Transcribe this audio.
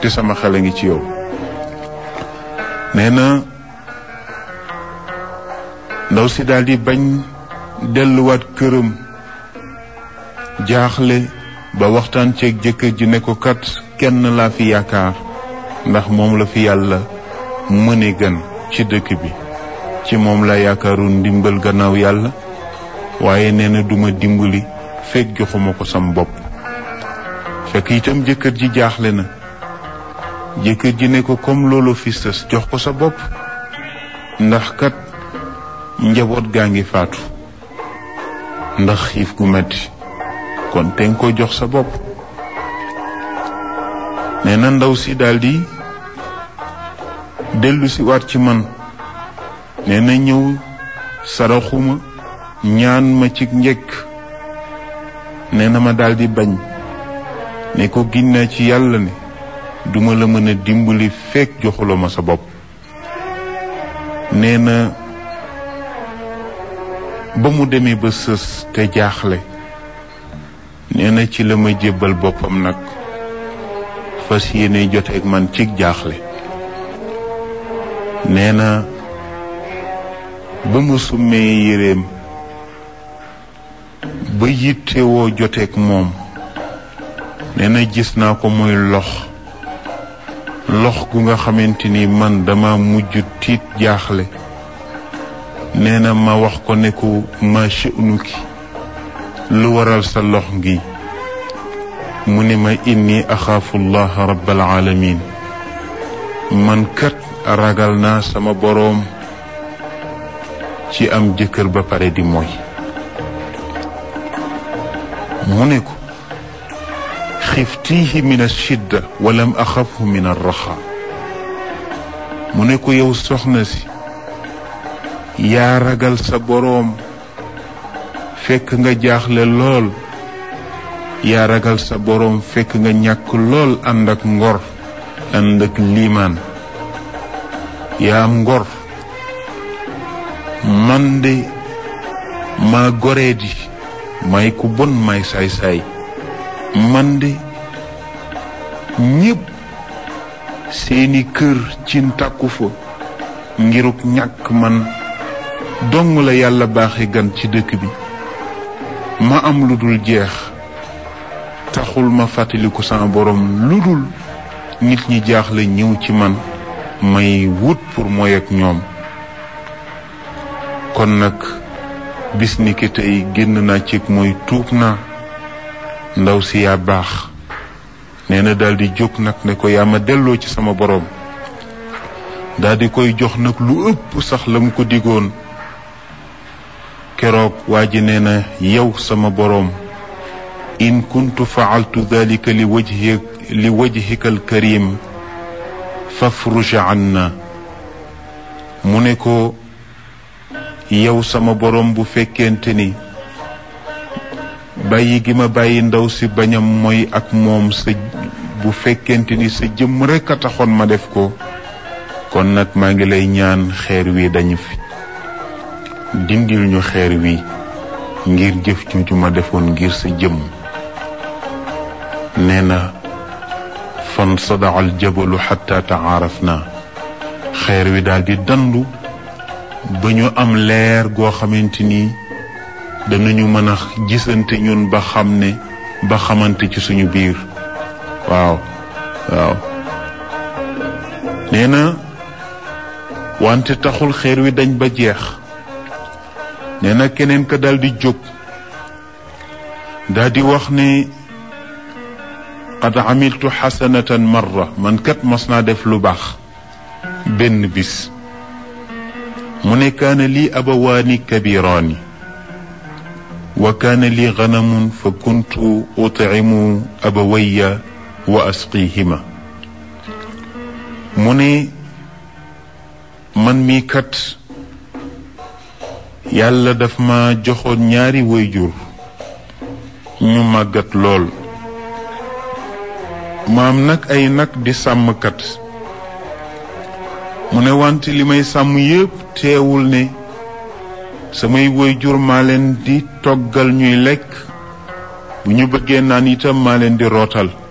te sama xel a ngi ci yow nee na ndaw si daal di bañ delluwaat këram jaaxle ba waxtaan ceeg jëkkër ji ne ko kat kenn laa fi yaakaar ndax moom la fi yàlla mëne gan ci dëkk bi ci moom la yaakaaru ndimbal gannaaw yàlla waaye nee na duma dimbali fekk joxuma ko sam bopp fekk itam jëkkër ji jaaxle na jëkkër ji ne ko comme loolu fi sës jox ko sa bopp ndax kat njaboot gaa ngi faatu ndax xiif gu metti kon te nga ko jox sa bopp nee na ndaw si daldi dellu si waat ci man nee na ñëw saraxuma ñaan ma ci njëkk nee na ma daldi bañ ne ko ginnaa ci yàlla ne duma la mën a dimbali fekk joxuloo ma sa bopp nee na ba mu demee ba sës te jaaxle nee na ci la ma jébbal boppam nag fas yéene joteeg man cig jaaxle nee na ba mu summee yéreem ba yittewoo joteeg moom nee na gis naa ko muy lox lox gu nga xamante ni man dama mujj tiit jaaxle nee na ma wax ko ne ko ma sha'nuki lu waral sa lox ngi mu ne ma inni axaafu llaha rabbal alamin man kat ragal naa sama boroom ci am jëkkër ba pare di mooy mu ne ko xiftiihi min ashidda walam axafhu min arraxa mu ne ko yow soxna si yaa ragal sa boroom fekk nga jaaxle lool yaa ragal sa boroom fekk nga ñàkk lool ànd ak ngor ànd ak liimaan yaa am ngor man de maa goree di may ku bon may saay-saay man de ñépp seeni kër ci tàkku fa ngiruk ñàkk man dong la yàlla baaxe gan ci dëkk bi ma am lu dul jeex taxul ma fàttaliku sama borom lu dul nit ñi jaaxle ñëw ci man may wut pour mooy ak ñoom kon nag bis ni ki tey génn naa ci mooy tuub naa ndaw si yaa baax nee na daldi jóg nag ne ko yaa ma delloo ci sama borom daldi koy jox nag lu ëpp sax la mu ko digoon keroog waa ji nee na yow sama boroom in kuntu faaltu dalika li wajhi li wajhika alkarim fafruj anna mu ne ko yow sama boroom bu fekkente ni bàyyi gi ma bàyyi ndaw si bañam mooy ak moom sa bu fekkente ni sa jëmm rekk a taxoon ma def ko kon nag maa ngi lay ñaan xeer wi dañu fi dindil ñu xeer wi ngir jëf ju ma defoon ngir sa jëmm nee na fan sadaa al jabalu xatta taaraf na xeer wi daal di dandu ba ñu am leer goo xamante ni danañu mën a gisante ñun ba xam ne ba xamante ci suñu biir waaw waaw nee na wante taxul xeer wi dañ ba jeex nee na keneen ka daal di jóg daal di wax ne qad amiltu xasanatan marra man kat mas naa def lu baax benn bis mu ne kaana lii abawaani kabiraani wa kaana lii ganamun fa kuntu utcimu abawaya wa asqihima mu ne man mii kat yàlla daf ma joxoon ñaari wayjur ñu màggat lool maam nag ay nag di sàmmkat mu ne wante li may sàmm yépp teewul ne samay wayjur maa leen di toggal ñuy lekk bu ñu bëggee naan itam maa leen di rootal